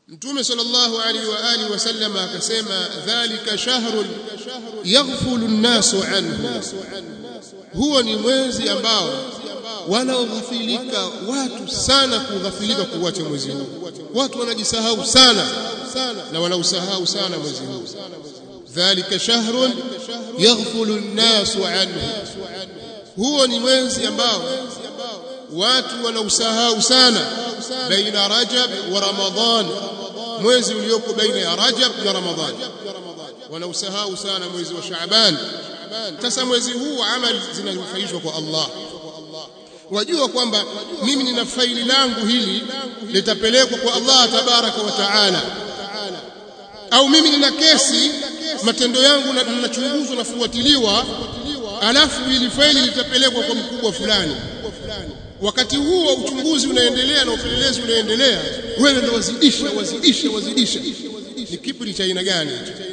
Mtume sallallahu alaihi wa alihi wasallam akasema dhalika shahrun yaghfulu an-nasu anhu huo ni mwezi ambao wanaoghafilika watu sana kughafilika kuacha mwezi huu watu wanajisahau sana na wanausahau sana mwezi huu dhalika shahrun yaghfulu an-nasu anhu huo ni mwezi ambao watu wanausahau sana baina rajab wa ramadhan mwezi ulioko baina ya rajab na ramadhan wanausahau sana mwezi wa shaaban sasa mwezi huu amali zinanufaishwa kwa Allah wajua kwamba mimi nina faili langu hili litapelekwa kwa Allah tabaraka wa taala au mimi nina kesi matendo yangu ninachunguzwa nafuatiliwa alafu ili faili litapelekwa kwa mkubwa fulani wakati huo uchunguzi unaendelea na upelelezi unaendelea wewe ndio wazidisha wazidisha wazidisha ni kiburi cha aina gani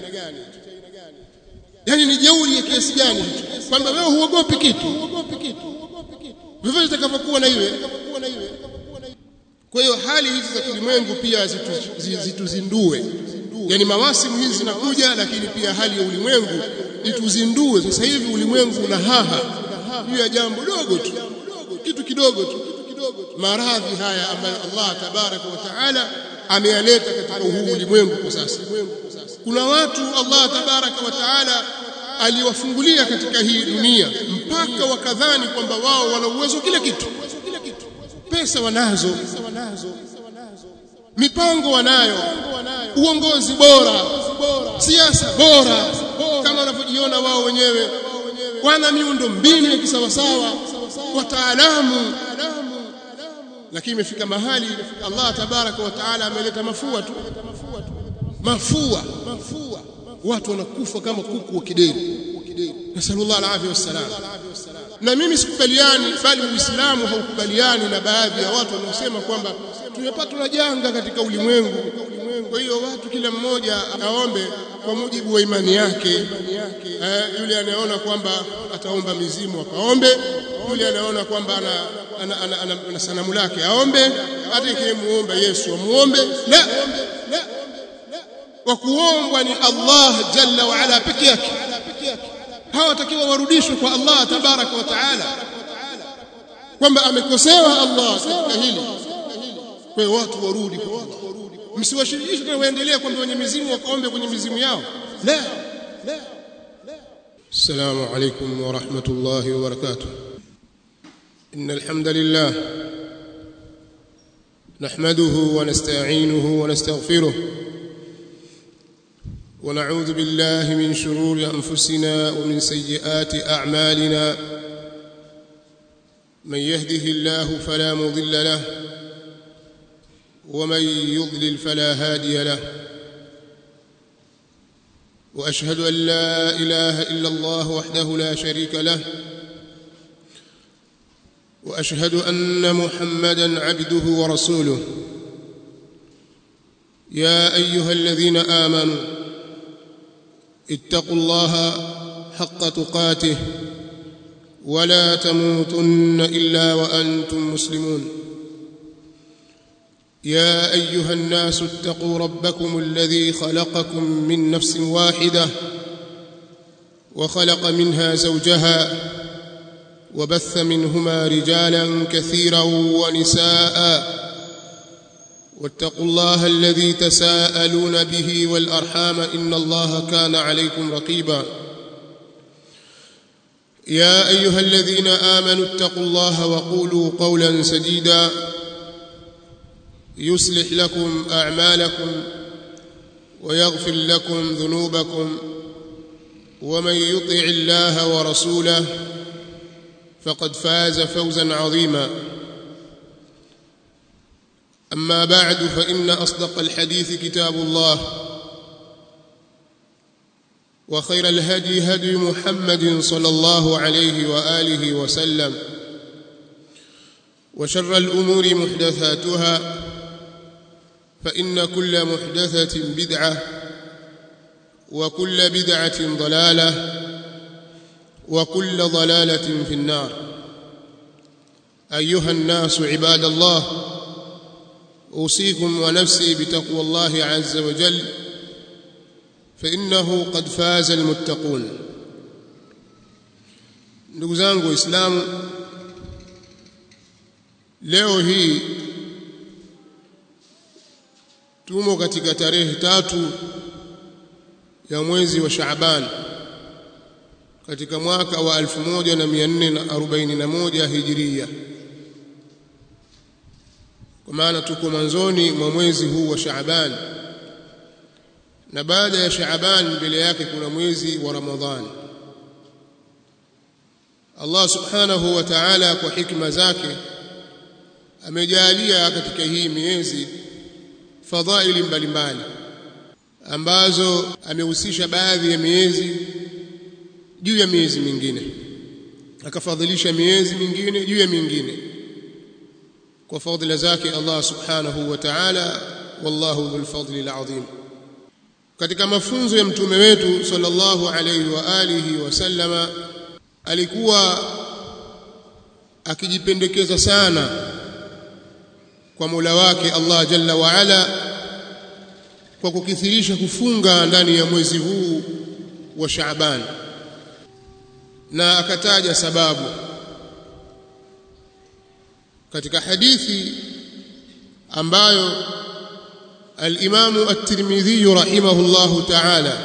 yani ni jeuri ya kiasi gani kwamba wewe huogopi kitu vivyo itakavyokuwa na iwe kwa hiyo hali hizi za kilimwengu pia zituzindue yani mawasimu hizi zinakuja lakini pia hali ya ulimwengu ituzindue sasa hivi ulimwengu una haha juu ya jambo dogo tu kitu kidogo tu maradhi haya ambayo Allah tabaraka wa taala ameyaleta katika huu ulimwengu kwa sasa kuna watu Allah tabaraka wa taala aliwafungulia katika hii dunia mpaka wakadhani kwamba wao wana uwezo kila kitu pesa wanazo mipango wanayo uongozi bora siasa bora kama wanavyojiona wao wenyewe wana miundo mbinu ya kisawasawa wataalamu lakini imefika mahali Allah tabaraka wa taala ameleta mafua tu mafua watu wanakufa kama kuku wa kideri nasallallahu alaihi wasallam na mimi sikubaliani bali uislamu haukubaliani na baadhi ya watu wanaosema kwamba tumepatwa na janga katika ulimwengu kwa hiyo watu kila mmoja aombe kwa mujibu wa imani yake eh, yule anayeona kwamba ataomba mizimu akaombe yule anaona kwamba ana, ana, ana, ana, ana sanamu lake aombe hata ikimuomba Yesu amuombe la wa kuombwa ni Allah jalla wa ala peke yake hawatakiwa warudishwe kwa Allah tabaraka wa taala kwamba amekosewa Allah katika hili kwa hiyo watu warudi kwa Allah msiwashirikishe tena waendelee kwamba wenye mizimu wakaombe kwenye mizimu yao la la السلام عليكم ورحمة الله وبركاته إن الحمد لله نحمده ونستعينه ونستغفره ونعوذ بالله من شرور أنفسنا ومن سيئات أعمالنا من يهده الله فلا مضل له ومن يضلل فلا هادي له واشهد ان لا اله الا الله وحده لا شريك له واشهد ان محمدا عبده ورسوله يا ايها الذين امنوا اتقوا الله حق تقاته ولا تموتن الا وانتم مسلمون يا ايها الناس اتقوا ربكم الذي خلقكم من نفس واحده وخلق منها زوجها وبث منهما رجالا كثيرا ونساء واتقوا الله الذي تساءلون به والارحام ان الله كان عليكم رقيبا يا ايها الذين امنوا اتقوا الله وقولوا قولا سديدا يصلح لكم اعمالكم ويغفر لكم ذنوبكم ومن يطع الله ورسوله فقد فاز فوزا عظيما اما بعد فان اصدق الحديث كتاب الله وخير الهدي هدي محمد صلى الله عليه واله وسلم وشر الامور محدثاتها فإن كل محدثة بدعة وكل بدعة ضلالة وكل ضلالة في النار أيها الناس عباد الله أوصيكم ونفسي بتقوى الله عز وجل فإنه قد فاز المتقون ndugu zangu waislamu leo hii tumo katika tarehe tatu ya mwezi wa Shaaban katika mwaka wa 1441 Hijria kwa maana tuko mwanzoni mwa mwezi huu wa Shaaban na baada ya Shaaban mbele yake kuna mwezi wa Ramadhani Allah subhanahu wa ta'ala kwa hikma zake amejalia katika hii miezi fadhaili mbalimbali ambazo amehusisha baadhi ya miezi juu ya miezi mingine akafadhilisha miezi mingine juu ya mingine kwa fadhila zake Allah subhanahu wa ta'ala wallahu dhul fadli alazim katika mafunzo ya mtume wetu sallallahu alayhi wa alihi wasallama alikuwa akijipendekeza sana kwa Mola wake Allah Jalla wa Ala kwa kukithirisha kufunga ndani ya mwezi huu wa Shaaban na akataja sababu katika hadithi ambayo al-Imam at-Tirmidhi rahimahullahu ta'ala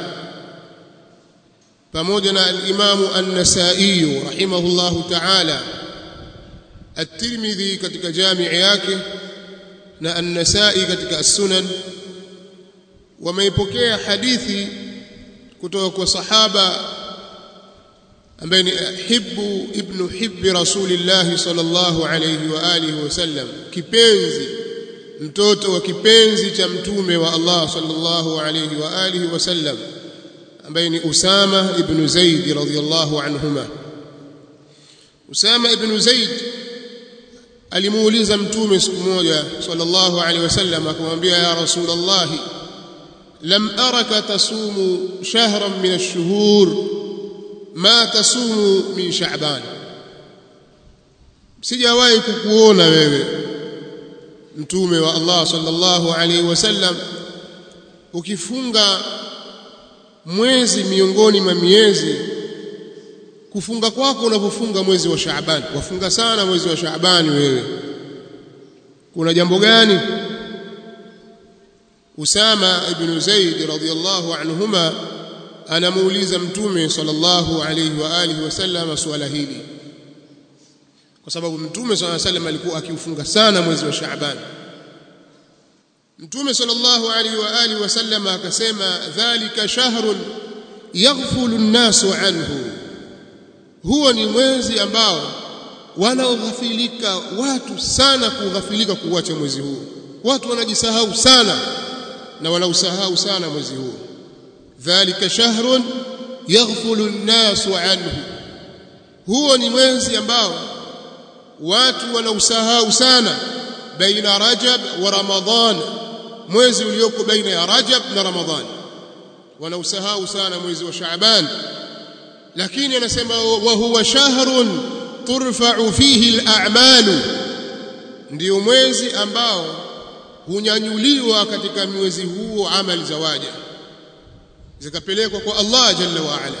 pamoja na al-Imam an-Nasa'i rahimahullahu ta'ala at-Tirmidhi katika jamii yake na an-Nasa'i katika as-Sunan wameipokea hadithi kutoka kwa sahaba ambaye ni hibbu ibn hibbi rasulillah sallallahu alayhi wa alihi wasallam kipenzi mtoto wa kipenzi cha mtume wa Allah sallallahu alayhi wa alihi wasallam ambaye ni Usama ibn Zaid radhiyallahu anhuma Usama ibn Zaid alimuuliza mtume siku moja sallallahu alayhi wasallam akamwambia ya rasulullah lam araka tasumu shahran min ash-shuhur ma tasumu min sha'ban sijawahi kukuona wewe mtume wa Allah sallallahu alaihi wasallam ukifunga mwezi miongoni mwa miezi kufunga kwako unapofunga mwezi wa Shaaban wafunga sana mwezi wa Shaaban wewe kuna jambo gani Usama ibn Zaid radhiyallahu anhuma anamuuliza mtume sallallahu alayhi wa alihi wasallam swala hili kwa sababu mtume sallallahu alayhi wasallam alikuwa akiufunga sana mwezi wa Shaaban mtume sallallahu alayhi wa alihi wasallam akasema dhalika shahrun yaghfulu an-nasu anhu huo ni mwezi ambao wanaoghafilika watu sana kughafilika kuacha mwezi huu watu wanajisahau sana na wanausahau sana mwezi huu dhalika shahrun yaghfulu an-nasu anhu huo ni mwezi ambao watu wanausahau sana baina rajab wa ramadhan mwezi ulioko baina ya rajab na ramadhan wanausahau sana mwezi wa shaaban lakini anasema wa huwa shahrun turfa'u fihi al-a'malu ndio mwezi ambao hunyanyuliwa katika mwezi huo amali za waja zikapelekwa kwa Allah jalla wa ala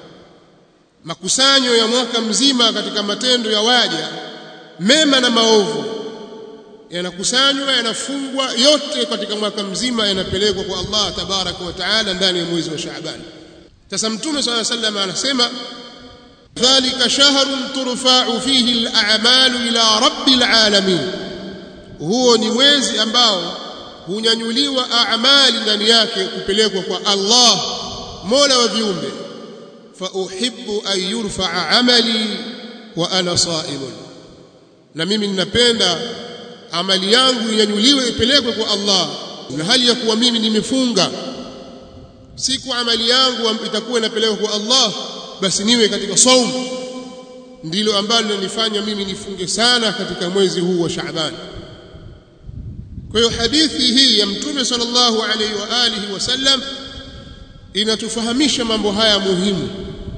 makusanyo ya mwaka mzima katika matendo ya waja mema na maovu yanakusanywa yanafungwa yote katika mwaka mzima yanapelekwa kwa Allah tabaraka wa taala ndani ya mwezi wa Shaaban sasa mtume swalla sallam anasema dhalika shahrun turfa'u fihi al-a'malu ila rabbil alamin huo ni mwezi ambao hunyanyuliwa a'mali ndani yake kupelekwa kwa Allah Mola wa viumbe fa uhibbu an yurfa'a amali wa ana sa'imun na mimi ninapenda amali yangu inyanyuliwe ipelekwe kwa Allah na hali ya kuwa mimi nimefunga siku amali yangu itakuwa inapelekwa kwa Allah basi niwe katika saumu ndilo ambalo linanifanya mimi nifunge sana katika mwezi huu wa Shaaban kwa hiyo hadithi hii ya mtume sallallahu alaihi wa alihi wasallam inatufahamisha mambo haya muhimu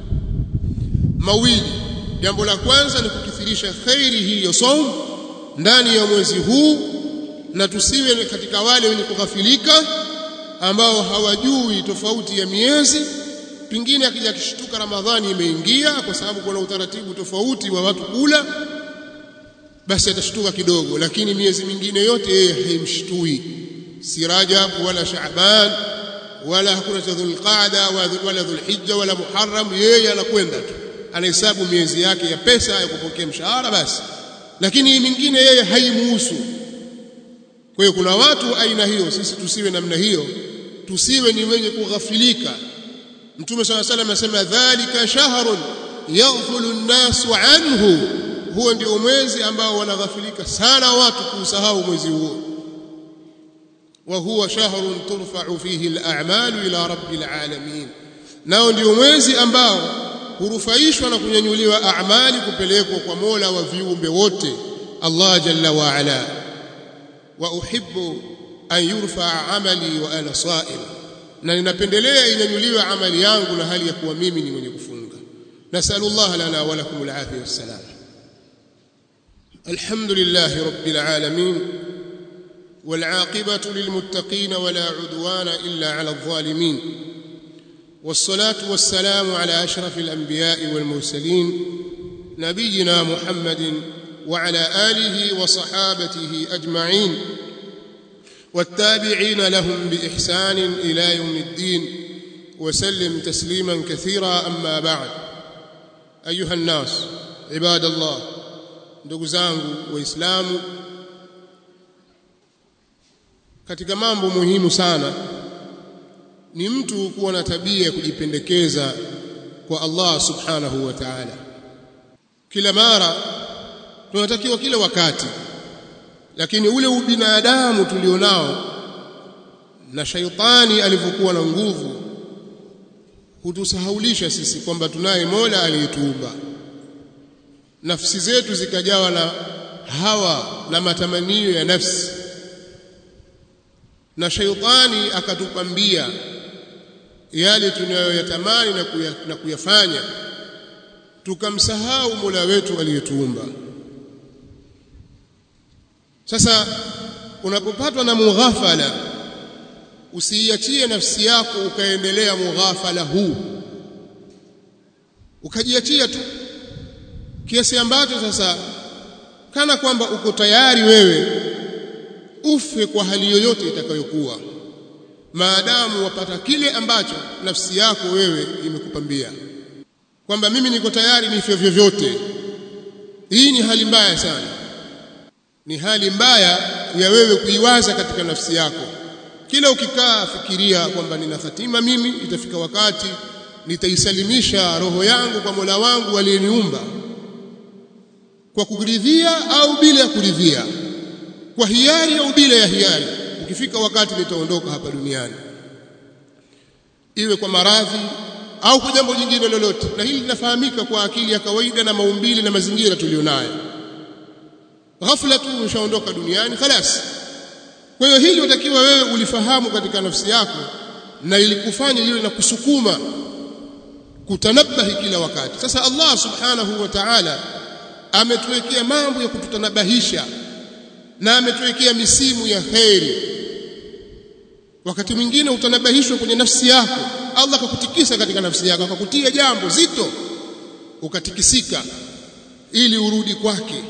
mawili jambo la kwanza ni kukithirisha khairi hii ya saum ndani ya mwezi huu na tusiwe katika wale wenye kughafilika ambao hawajui tofauti ya miezi pingine akija kishtuka ramadhani imeingia kwa sababu kuna utaratibu tofauti wa watu kula basi atashtuka kidogo lakini miezi mingine yote yeye haimshtui si rajab wala shaaban wala hakuna cha dhulqaada wala dhulhijja wala muharram yeye anakwenda tu anahesabu miezi yake ya pesa ya kupokea mshahara basi lakini mingine yeye haimuhusu kwa hiyo kuna watu aina hiyo sisi tusiwe namna hiyo tusiwe ni wenye kughafilika mtume swalla salam anasema dhalika shahrun yaghfulu an-nasu anhu huo ndio mwezi ambao wanaghafilika sana watu kuusahau mwezi huo wa huwa shahrun turfa'u fihi al-a'malu ila rabbil alamin nao ndio mwezi ambao hurufaishwa na kunyanyuliwa a'mali kupelekwa kwa Mola wa viumbe wote Allah jalla wa ala wa uhibbu an yurfa amali wa ana sa'im na ninapendelea inyanyuliwe amali yangu na hali ya kuwa mimi ni mwenye kufunga nasallallahu lana wa lakum alafiyah wassalam alhamdulillahi rabbil alamin والعاقبة للمتقين ولا عدوان إلا على الظالمين والصلاة والسلام على أشرف الأنبياء والمرسلين نبينا محمد وعلى آله وصحابته أجمعين والتابعين لهم بإحسان إلى يوم الدين وسلم تسليما كثيرا أما بعد أيها الناس عباد الله ndugu وإسلام katika mambo muhimu sana ni mtu kuwa na tabia ya kujipendekeza kwa Allah subhanahu wa ta'ala kila mara tunatakiwa kila wakati lakini ule ubinadamu tulionao na shaitani alivyokuwa na nguvu hutusahaulisha sisi kwamba tunaye Mola aliyetuumba nafsi zetu zikajawa na hawa na matamanio ya nafsi na shaitani akatupambia yale tunayoyatamani na, kuya, na kuyafanya tukamsahau Mola wetu aliyetuumba sasa unapopatwa na mughafala usiiachie nafsi yako ukaendelea mughafala huu ukajiachia tu kiasi ambacho sasa kana kwamba uko tayari wewe ufe kwa hali yoyote itakayokuwa maadamu wapata kile ambacho nafsi yako wewe imekupambia kwamba mimi niko tayari nife vyovyote hii ni hali mbaya sana ni hali mbaya ya wewe kuiwaza katika nafsi yako kila ukikaa fikiria kwamba nina hatima mimi itafika wakati nitaisalimisha roho yangu kwa Mola wangu aliyeniumba kwa kuridhia au bila ya kuridhia kwa hiari au bila ya hiari ukifika wakati nitaondoka hapa duniani iwe kwa maradhi au kwa jambo jingine lolote na hili linafahamika kwa akili ya kawaida na maumbile na mazingira tulionayo ghafla tu ushaondoka duniani khalas kwa hiyo hili utakiwa wewe ulifahamu katika nafsi yako na ilikufanya liwe na kusukuma kutanabahi kila wakati sasa Allah subhanahu wa ta'ala ametuwekea mambo ya kututanabahisha na ametuwekea misimu ya kheri wakati mwingine utanabahishwa kwenye nafsi yako Allah akakutikisa katika nafsi yako akakutia jambo zito ukatikisika ili urudi kwake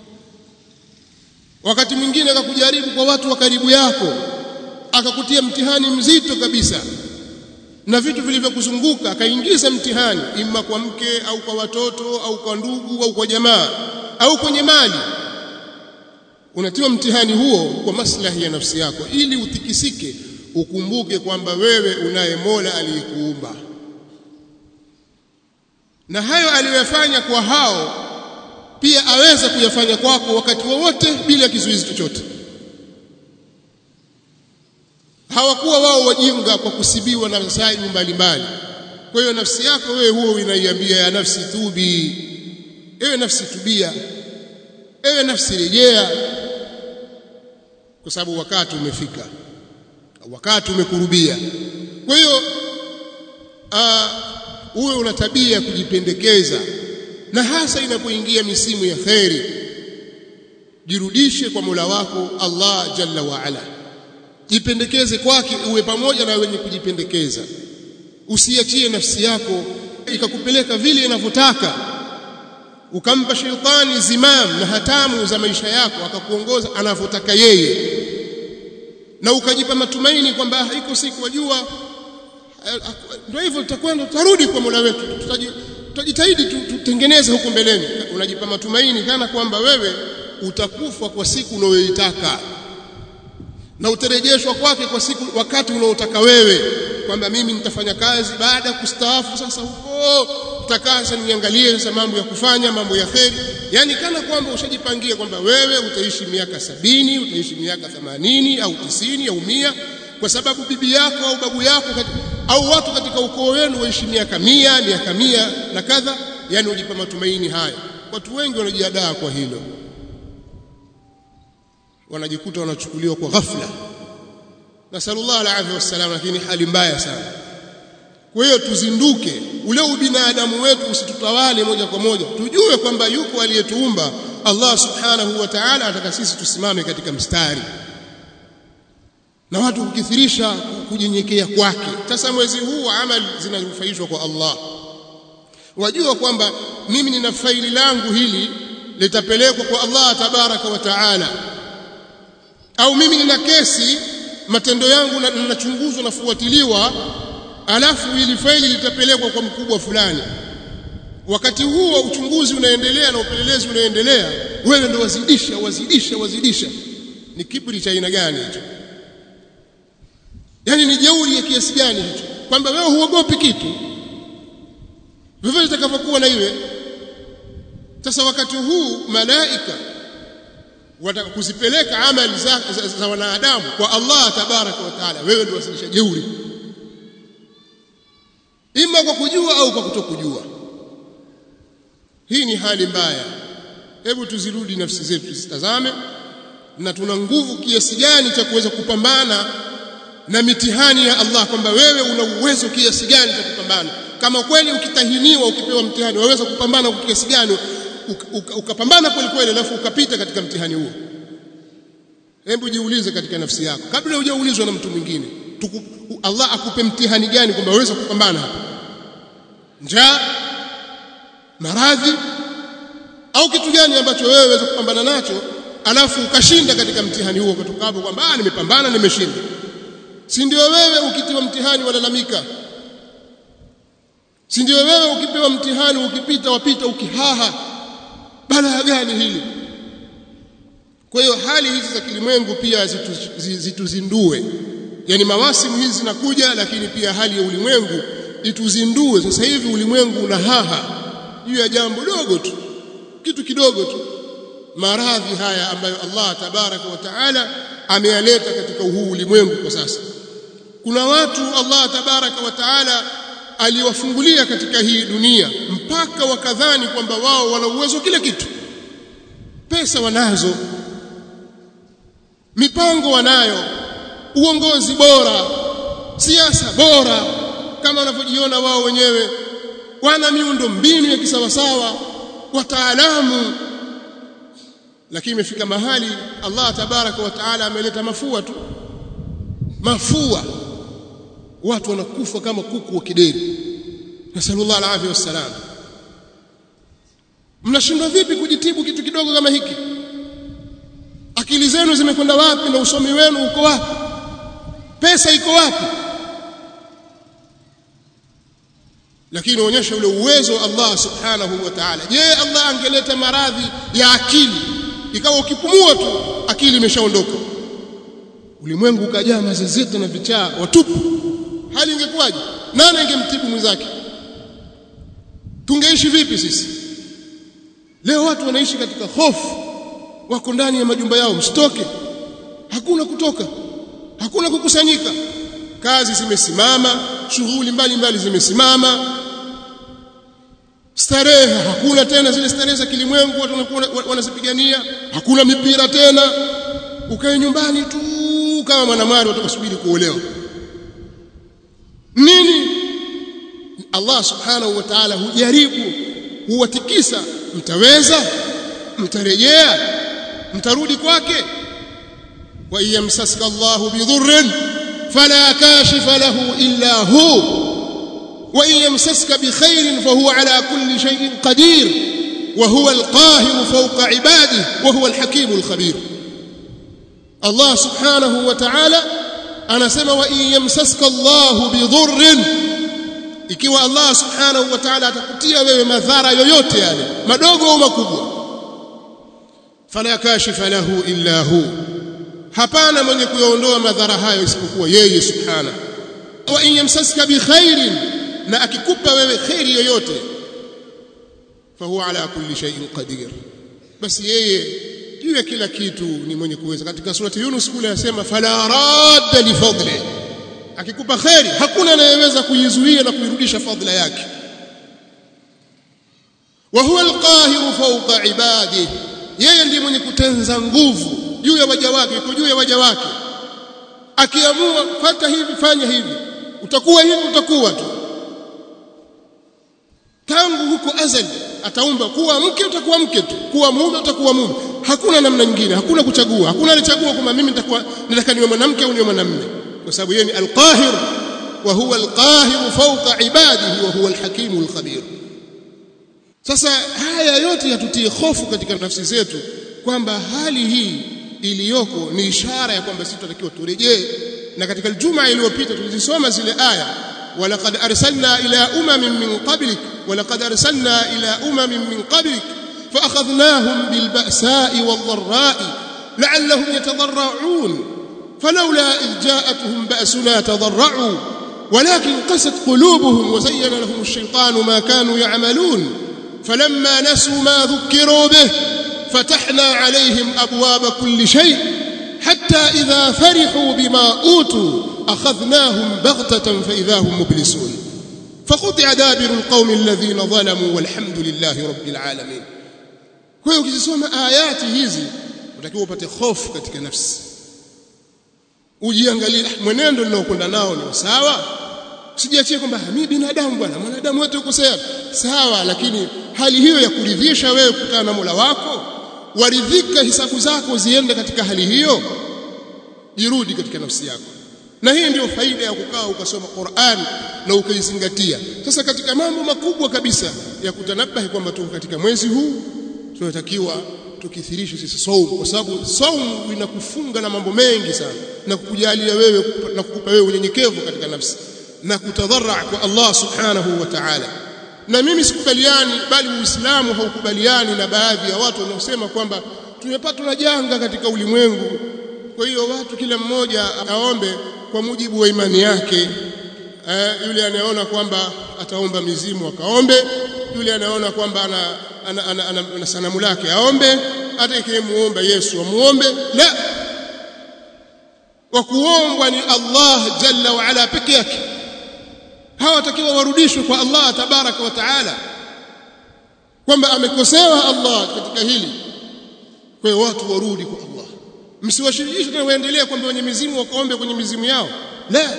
wakati mwingine akakujaribu kwa watu wa karibu yako akakutia mtihani mzito kabisa na vitu vilivyokuzunguka akaingiza mtihani imma kwa mke au kwa watoto au kwa ndugu au kwa jamaa au kwenye mali unatiwa mtihani huo kwa maslahi ya nafsi yako ili utikisike ukumbuke kwamba wewe unaye Mola aliyekuumba na hayo aliyofanya kwa hao pia aweza kuyafanya kwako wakati wowote bila kizuizi chochote hawakuwa wao wajinga kwa kusibiwa na masaibu mbalimbali kwa hiyo nafsi yako wewe huo inaiambia ya nafsi tubi ewe nafsi tubia ewe nafsi rejea kwa sababu wakati umefika wakati umekurubia kwa hiyo uwe una tabia ya kujipendekeza na hasa inapoingia misimu ya kheri jirudishe kwa Mola wako Allah jalla wa ala jipendekeze kwake uwe pamoja na wenye kujipendekeza usiachie nafsi yako ikakupeleka vile inavyotaka ukampa shetani zimam na hatamu za maisha yako akakuongoza anavyotaka yeye na ukajipa matumaini kwamba iko siku wajua ndio hivyo tutakwenda tutarudi kwa Mola wetu tutajitahidi tutengeneze huko mbeleni unajipa matumaini kana kwamba wewe utakufa kwa siku unayoitaka na utarejeshwa kwake kwa siku wakati unaotaka wewe kwamba mimi nitafanya kazi baada ya kustaafu sasa huko nitakaa sasa niangalie sasa mambo ya kufanya mambo ya kheri yani kana kwamba ushajipangia kwamba wewe utaishi miaka sabini utaishi miaka themanini au tisini au mia kwa sababu bibi yako au babu yako katika, au watu katika ukoo wenu waishi miaka mia miaka mia na kadha yani ujipa matumaini haya watu wengi wanajiadaa kwa hilo wanajikuta wanachukuliwa kwa ghafla nasallallahu alaihi wasallam lakini hali mbaya sana kwa hiyo tuzinduke ule ubinadamu wetu usitutawale moja kwa moja tujue kwamba yuko aliyetuumba Allah subhanahu wa ta'ala ataka sisi tusimame katika mstari na watu kukithirisha kunyenyekea kwake sasa mwezi huu wa amali zinanufaishwa kwa Allah wajua kwamba mimi nina faili langu hili litapelekwa kwa Allah tabaraka wa taala au mimi nina kesi matendo yangu ninachunguzwa nafuatiliwa alafu ili faili litapelekwa kwa mkubwa fulani wakati huo uchunguzi unaendelea na upelelezi unaendelea wewe ndo wazidisha wazidisha wazidisha ni kiburi cha aina gani hicho yani ni jeuri ya kiasi gani hicho kwamba wewe huogopi kitu vivyo itakavyokuwa na iwe sasa wakati huu malaika wataka kuzipeleka amali za, za, za wanadamu kwa Allah tabaraka wa taala wewe ndio wasilisha jeuri ima kwa kujua au kwa kutokujua hii ni hali mbaya hebu tuzirudi nafsi zetu tuzitazame na tuna nguvu kiasi gani cha kuweza kupambana na mitihani ya Allah kwamba wewe una uwezo kiasi gani cha kupambana kama kweli ukitahiniwa ukipewa mtihani waweza kupambana kwa kiasi gani ukapambana kweli kweli alafu ukapita katika mtihani huo hebu jiulize katika nafsi yako kabla hujaulizwa na mtu mwingine Allah akupe mtihani gani kwamba waweza kupambana hapa njaa maradhi au kitu gani ambacho wewe waweza kupambana nacho alafu ukashinda katika mtihani huo kutoka hapo kwamba ah nimepambana nimeshinda si ndio wewe ukitiwa mtihani walalamika si ndio wewe ukipewa mtihani ukipita wapita ukihaha balaa gani hili kwa hiyo hali hizi za kilimwengu pia zituzindue yani mawasimu hizi zinakuja lakini pia hali ya ulimwengu ituzindue sasa hivi ulimwengu una haha juu ya jambo dogo tu kitu kidogo tu maradhi haya ambayo Allah tabaraka wa taala ameyaleta katika huu ulimwengu kwa sasa kuna watu Allah tabaraka wa taala aliwafungulia katika hii dunia mpaka wakadhani kwamba wao wana uwezo kila kitu pesa wanazo mipango wanayo uongozi bora siasa bora kama wanavyojiona wao wenyewe wana miundo mbinu ya kisawasawa wataalamu lakini imefika mahali Allah tabaraka wa taala ameleta mafua tu mafua watu wanakufa kama kuku wa kideri nasallallahu alaihi wasallam mnashindwa vipi kujitibu kitu kidogo kama hiki akili zenu zimekwenda wapi na usomi wenu uko wapi pesa iko wapi lakini onyesha ule uwezo wa Allah subhanahu wa ta'ala je Allah angeleta maradhi ya akili ikawa ukipumua tu akili imeshaondoka ulimwengu ukajaa mazezeta na vichaa watupu hali ingekuwaje nani angemtibu mwenzake tungeishi vipi sisi leo watu wanaishi katika hofu wako ndani ya majumba yao msitoke hakuna kutoka hakuna kukusanyika kazi zimesimama shughuli mbalimbali zimesimama starehe hakuna tena zile starehe za kilimwengu watu wanakuwa wanazipigania hakuna mipira tena ukae nyumbani tu kama mwanamwari utakasubiri kuolewa nini Allah subhanahu wa ta'ala hujaribu huwatikisa mtaweza mtarejea mtarudi kwake wa yamsaska Allahu bidhurrin fala kashifa lahu illa hu wa yamsaska bikhairin fahuwa ala kulli shay'in qadir wa huwa alqahir fawqa ibadihi wa huwa alhakim alkhabir Allah subhanahu wa ta'ala anasema wa yamsaska Allahu bidhurrin ikiwa Allah subhanahu wa ta'ala atakutia wewe madhara yoyote yale madogo au makubwa fala kashifa lahu illa hu hapana mwenye kuyaondoa madhara hayo isipokuwa yeye subhana wa in yamsaska bi khairin na akikupa wewe khairi yoyote fahuwa ala kulli shay'in qadir basi yeye juu ya kila kitu ni mwenye kuweza katika surati Yunus kule anasema fala radda li fadli akikupa khairi hakuna anayeweza kuizuia na kuirudisha fadhila yake wa huwa alqahiru fawqa ibadihi yeye ndiye mwenye kutenza nguvu juu ya waja wake yuko juu ya waja wake akiamua fata hivi fanya hivi utakuwa hivi utakuwa tu tangu huko azali ataumba kuwa mke utakuwa mke tu kuwa mume utakuwa mume hakuna namna nyingine hakuna kuchagua hakuna alichagua kwamba mimi nitakuwa nataka niwe mwanamke au niwe mwanamume kwa sababu yeye ni alqahir wa huwa alqahir fawqa ibadihi wa huwa alhakim alkhabir sasa haya yote yatutie hofu katika nafsi zetu kwamba hali hii iliyoko ni ishara ya kwamba sisi tunatakiwa turejee na katika juma iliyopita tulizisoma zile aya walaqad arsalna ila umamin min qablik walaqad arsalna ila umamin min qablik فأخذناهم بالبأساء والضراء لعلهم يتضرعون فلولا إذ جاءتهم بأسنا تضرعوا ولكن قست قلوبهم وزين لهم الشيطان ما كانوا يعملون فلما نسوا ما ذكروا به فتحنا عليهم أبواب كل شيء حتى إذا فرحوا بما أوتوا أخذناهم بغتة فإذا هم مبلسون فقطع دابر القوم الذين ظلموا والحمد لله رب العالمين kwa hiyo ukizisoma ayati hizi utakiwa upate hofu katika nafsi ujiangalie mwenendo ninaokwenda nao ni sawa sijiachie kwamba mimi binadamu bwana mwanadamu wote ukosea sawa lakini hali hiyo ya kuridhisha wewe kukutana na Mola wako waridhika hisabu zako ziende katika hali hiyo jirudi katika nafsi yako na hii ndio faida ya kukaa ukasoma Qur'an na ukaizingatia sasa katika mambo makubwa kabisa ya kutanabahi kwamba tuko katika mwezi huu tunatakiwa tukithirishe sisi saumu kwa sababu saumu inakufunga na mambo mengi sana na kukujalia wewe na kukupa wewe unyenyekevu katika nafsi na kutadharra kwa Allah subhanahu wa ta'ala na mimi sikubaliani bali uislamu haukubaliani na baadhi ya watu wanaosema kwamba tumepatwa na janga katika ulimwengu kwa hiyo watu kila mmoja aombe kwa mujibu wa imani yake eh, yule anayeona kwamba ataomba mizimu akaombe yule anayeona kwamba ana ana, ana, ana, ana sanamu lake aombe hata ikimuomba Yesu amuombe la wa kuombwa ni Allah jalla wa ala peke yake hawatakiwa warudishwe kwa Allah tabaraka wa taala kwamba amekosewa Allah katika hili kwa hiyo watu warudi kwa Allah msiwashirikishe tena waendelee kwamba wenye mizimu wakaombe kwenye mizimu yao la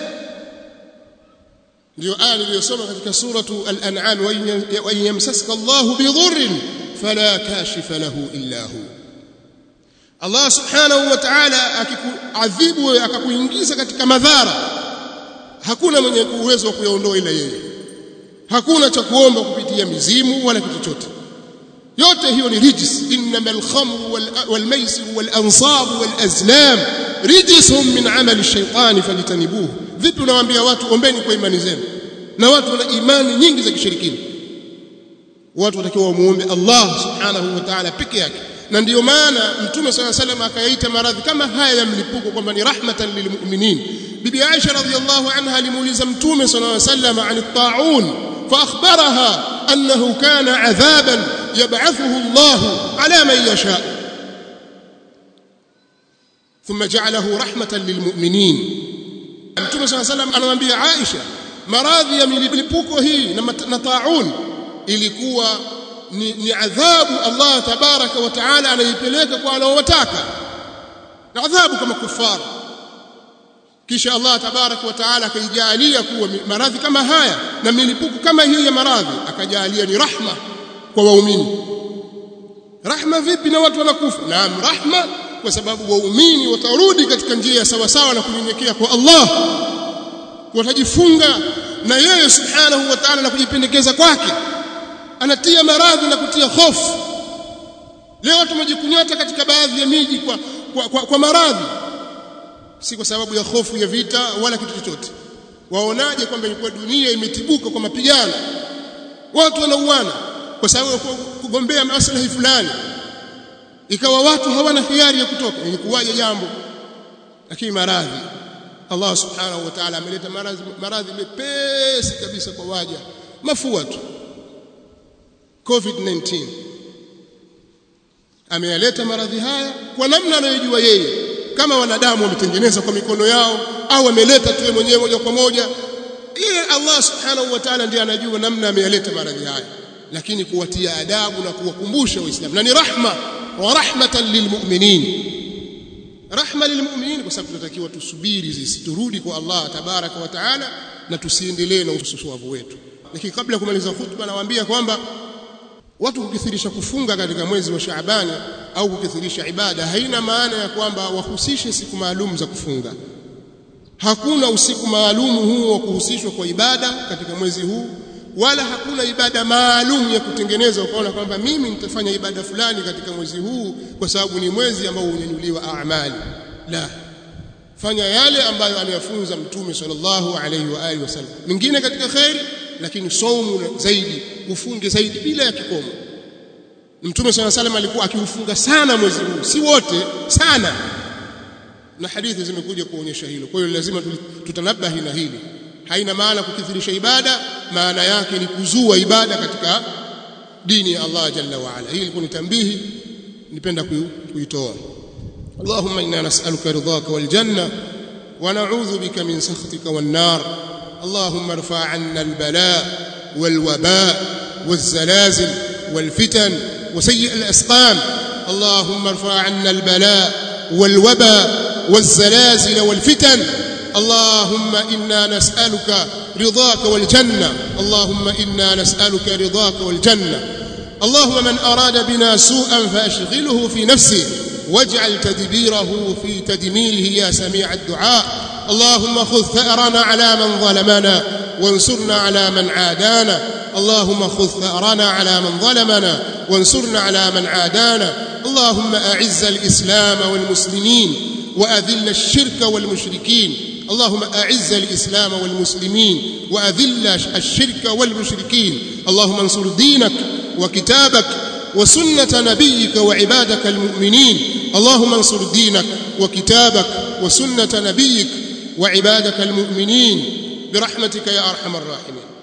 ndio aya niliyosoma katika suratu al-an'am wa yamsaska Allahu bidhurrin fala kashifa lahu illa hu Allah subhanahu wa ta'ala akikuadhibu akakuingiza katika madhara hakuna mwenye uwezo wa kuyaondoa ila yeye hakuna cha kuomba kupitia mizimu wala kitu chochote yote hiyo ni rijis innamal khamru wal maisir wal ansab wal azlam rijsun min amali ash-shaytan fajtanibuhu vipi unawaambia watu ombeni kwa imani zenu na watu wana imani nyingi za kishirikina watu watakiwa wamuombe Allah subhanahu wa ta'ala peke yake na ndiyo maana mtume swalla salam akayaita maradhi kama haya ya mlipuko kwamba ni rahmatan lilmu'minin bibi Aisha radhiyallahu anha alimuuliza mtume swalla salam an at-ta'un فأخبرها أنه كان عذابا يبعثه الله على من يشاء ثم جعله رحمة للمؤمنين Mtume صلى الله عليه وسلم anamwambia Aisha maradhi ya milipuko hii na taun ilikuwa ni, ni adhabu Allah tabaraka wa taala anaipeleka kwa anaowataka na adhabu kama kufara kisha Allah tabaraka wa taala akaijalia kuwa maradhi kama haya na milipuko kama hiyo ya maradhi akajalia ni rahma kwa waumini rahma vipi na watu wanakufa naam rahma kwa sababu waumini watarudi katika njia ya sawa sawa na kunyenyekea kwa Allah watajifunga na yeye subhanahu wa ta'ala na kujipendekeza kwake anatia maradhi na kutia hofu leo tumejikunyata katika baadhi ya miji kwa, kwa, kwa, kwa maradhi si kwa sababu ya hofu ya vita wala kitu chochote waonaje kwamba ilikuwa dunia imetibuka kwa mapigano watu wanauana kwa sababu ya kugombea maslahi fulani ikawa watu hawana hiari ya kutoka ilikuwaje jambo lakini maradhi Allah subhanahu wa ta'ala ameleta maradhi maradhi mepesi kabisa kwa waja mafua tu covid-19 ameyaleta maradhi haya kwa namna anayojua yeye kama wanadamu wametengeneza kwa mikono yao au ameleta tu mwenyewe moja kwa moja yeye Allah subhanahu wa ta'ala ndiye anajua namna ameyaleta maradhi haya lakini kuwatia adabu na kuwakumbusha waislamu na ni rahma wa rahmatan lilmu'minin rahma lilmu'minin kwa sababu tunatakiwa tusubiri sisi turudi kwa Allah tabaraka wa taala na tusiendelee na ususuavu wetu lakini kabla ya kumaliza hutuba nawaambia kwamba watu kukithirisha kufunga katika mwezi wa Shaabani au kukithirisha ibada haina maana ya kwamba wahusishe siku maalum za kufunga hakuna usiku maalum huu wa kuhusishwa kwa ibada katika mwezi huu wala hakuna ibada maalum ya kutengeneza ukaona kwamba mimi nitafanya ibada fulani katika mwezi huu kwa sababu ni mwezi ambao unyanyuliwa amali la fanya yale ambayo anayafunza mtume sallallahu alaihi wa alihi wasallam mingine katika khairi lakini saumu zaidi ufunge zaidi bila ya kikomo mtume sallallahu alaihi alikuwa akiufunga sana mwezi huu si wote sana na hadithi zimekuja kuonyesha hilo kwa hiyo lazima tutanabahi na hili haina maana kukithirisha ibada maana yake ni kuzua ibada katika dini ya Allah jalla wa ala hii ilikuwa ni tambihi nipenda kuitoa اللهم انا نسالك رضاك والجنه ونعوذ بك من سخطك والنار اللهم ارفع عنا البلاء والوباء والزلازل والفتن وسيء الاسقام اللهم ارفع عنا البلاء والوباء والزلازل والفتن اللهم انا نسالك رضاك والجنه اللهم انا نسالك رضاك والجنه اللهم من اراد بنا سوءا فاشغله في نفسه واجعل تدبيره في تدميره يا سميع الدعاء اللهم خذ ثأرنا على من ظلمنا وانصرنا على من عادانا اللهم خذ ثأرنا على من ظلمنا وانصرنا على من عادانا اللهم أعز الإسلام والمسلمين وأذل الشرك والمشركين اللهم أعز الإسلام والمسلمين وأذل الشرك والمشركين اللهم انصر دينك وكتابك وسنة نبيك وعبادك المؤمنين اللهم انصر دينك وكتابك وسنة نبيك وعبادك المؤمنين برحمتك يا أرحم الراحمين